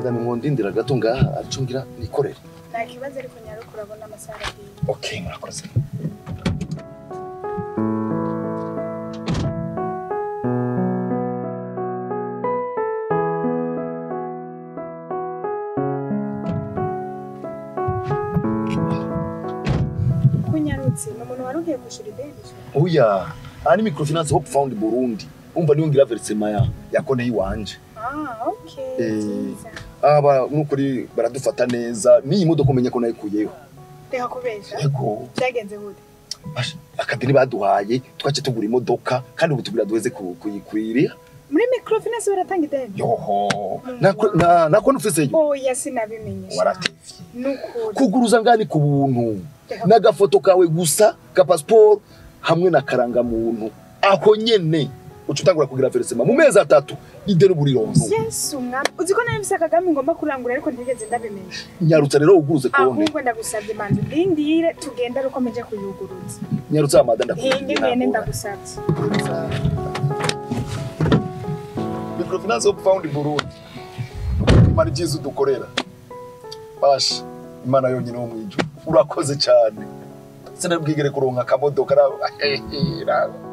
madame mwondindira gato ngaha arico ngira nikorere nta kibazo ariko nyaruko urabona amasaha aragiye okay murakoze kunyarutse ni umuntu wari ugiye kwishyura ideni oya aha ni microfinance hope found burundi umva niyo ngira verisema ya ya konti yiwanje ah okay Eh. byiza aba nukuri baradufata neza n'iyi modoka umenya ko nayikuyeho reka kubesha yego byagenze gute Basha, akadeni baduhaye twace tugura imodoka kandi ubu tugira duheze ku- kuyikwirira muri microfinance baratanga ideni yoho nako na- nako nufiseyo oya sinabimenyesha waratevye nukuri kuguruza ngani ku buntu Reka- n'agafoto kawe gusa ka pasiporo hamwe na karangamuntu ako nyene uca utangura kugira verisema mu mezi atatu ideni uba urironka yesu mwami uzi ko nari mfise akagami ngomba kurangura ariko ntigeze ndabimenya nyarutsa rero uguruze konti ahubwo ndagusabye manzi ndindire tugende ari uko mpeje kuyuguruza nyarutsa amada hindi mwene ndakubwira ndagusabye microfinance hope found burundi imana ibyiza udukorera basha imana yonyine wo mwijuru urakoze cyane sinabwigere kuronka akamodoka ra-